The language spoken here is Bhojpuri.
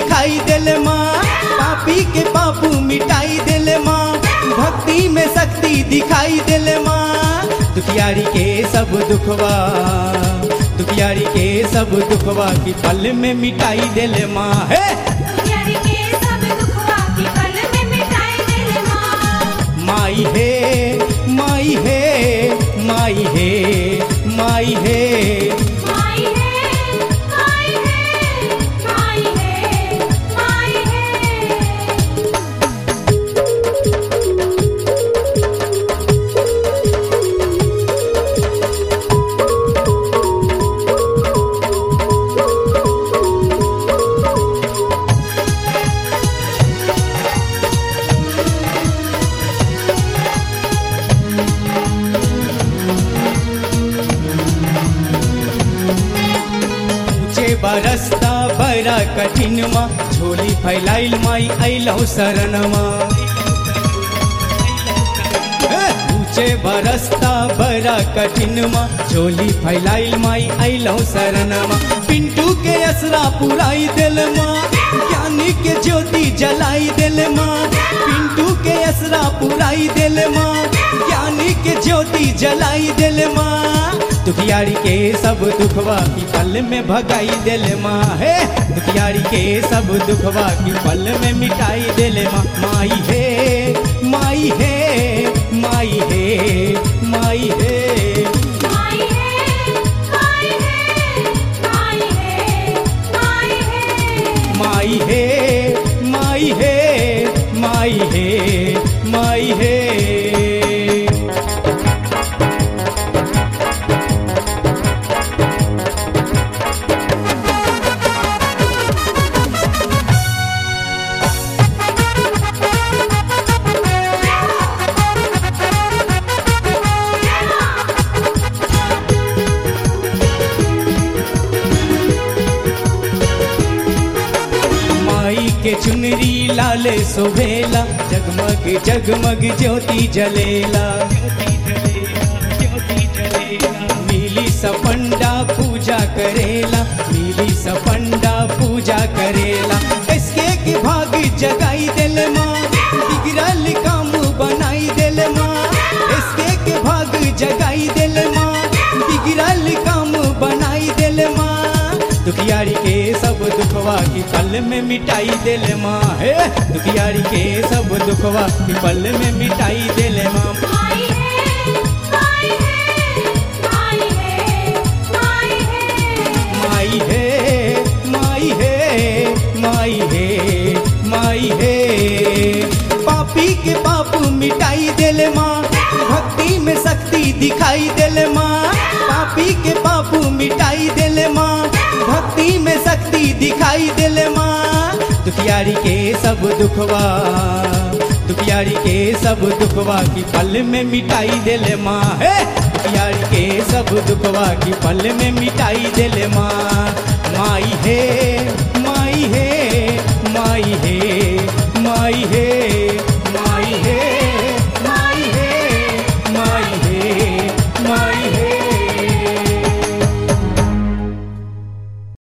दिखाई देले माँ पापी के पापू मिटाई देले माँ भक्ति में शक्ति दिखाई देले माँ दुखियारी के सब दुखवा दुखियारी के सब दुखवा की पल में मिटाई देले माँ है दुनियारी के सब दुखवा की पल में मिटाई देले माँ माई है माई है माई है माई है माई है माई है माई है माई है ऊंचे बरसता बड़ा कठिन माँ झोली फैलाइल माई अइलौ शरण माँ हे! ऊंचे बरसता बड़ा कठिन माँ झोली फैलाइल माई अइलौ शरण माँ पिंटू के असरा पुराई दिल माँ ज्ञानी के ज्योति जलाई दिल माँ पिंटू के असरा पुराई दिल माँ ज्ञानी के ज्योति जलाई दिल माँ दुखियारी के सब दुखवा की पल में भगाई दिल माँ है दुखियारी के सब दुखवा की पल में मिटाई दिल माँ माई है माई है माई है माई है माई है माई है माई है माई है माई है माई है माई है माई है माई के चुनरी लाल सोभेला जगमग जगमग ज्योति जलेला मिली सपंडा पूजा करेला मिली सपंडा पूजा करेला इसके की भाग जगाई दिल माँ बिगड़ल काम बनाई दिल माँ इसके के भाग जगाई दिल माँ बिगड़ल काम बनाई दिल माँ दुखियारी के सब दुखवा की पल में मिटाई दिल माँ है दुखियारी के सब दुखवा की पल में मिटाई दिल माँ माई है माई है माई है माई है माई है माई है माई है माई है पापी के पाप मिटाई दिल माँ भक्ति में शक्ति दिखाई दिल माँ पापी के पाप मिटाई दिल माँ भक्ति में शक्ति दिखाई दिल माँ दुखियारी के सब दुखवा दुखियारी के सब दुखवा की पल में मिटाई दिल माँ है दुखियारी के सब दुखवा की पल में मिटाई दिल माँ माई है